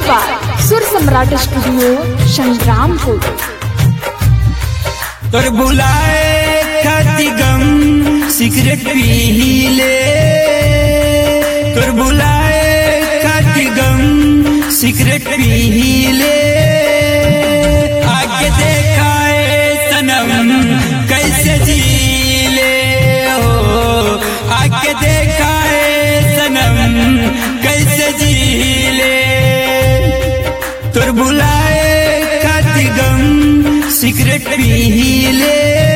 By सुर सम्राट studio Sangrampur तोर बुलाए खाती गम सिगरेट पी ले तोर बुलाए खाती गम सिगरेट पी ले आगे देखाए सनम कैसे जी ले हो आगे देखाए सनम कैसे जी ले तोर बुलाए खाती गम सिगरेट पी ले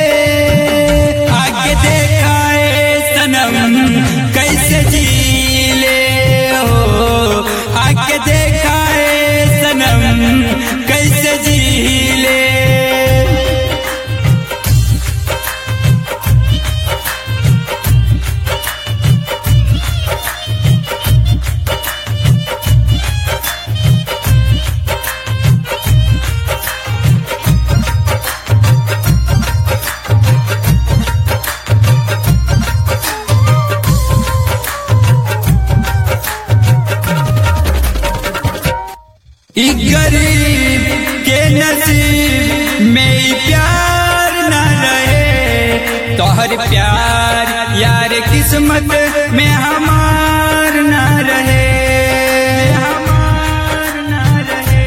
आगे देखाए सनम कैसे जी ले हो आगे देखाए सनम कैसे जी ले ई गरीब के नसीब में ई प्यार न रहे तोहर प्यार यार किस्मत में हमार न रहे हमार न रहे,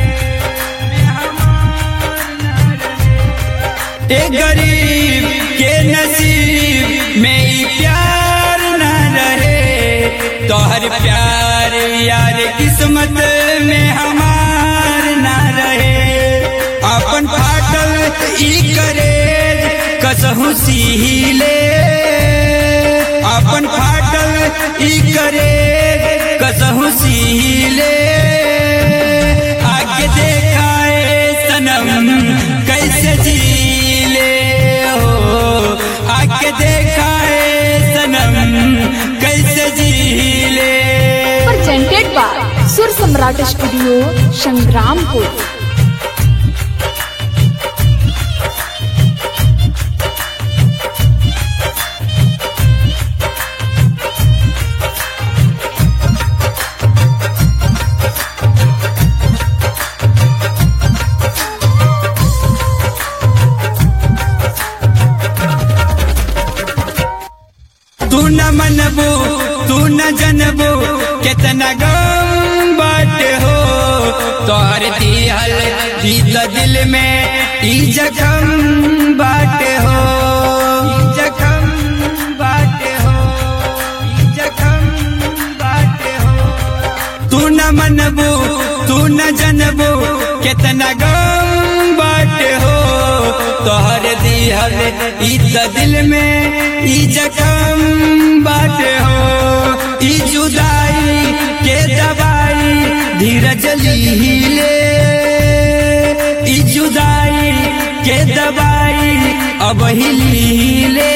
हमार न रहे। ए गरीब के नसीब में ई प्यार न रहे तोहर प्यार यार किस्मत में हमार न रहे अपन फाटल ई करे कसहु सीले अपन फाटल ई करे कसहु सीले आगे देखाए सनम कैसे जीले हो आगे देखाए सनम कैसे जीले प्रेजेंटेड बाय सुर सम्राट स्टूडियो संग्रामपुर तू न मनबू तू न जनबू कितना गम बाटे हो तोहर दिहल दिल दिल में ई जखम बाटे हो ई जखम बाटे हो ई जखम बाटे हो तू न मनबू तू न जनबू कितना गम बाटे हो तोहर दिहल ई त दिल में ई जखम बाटे हो ई जुदाई के दवाई धीरज लीले ई जुदाई के दवाई अब ही लीले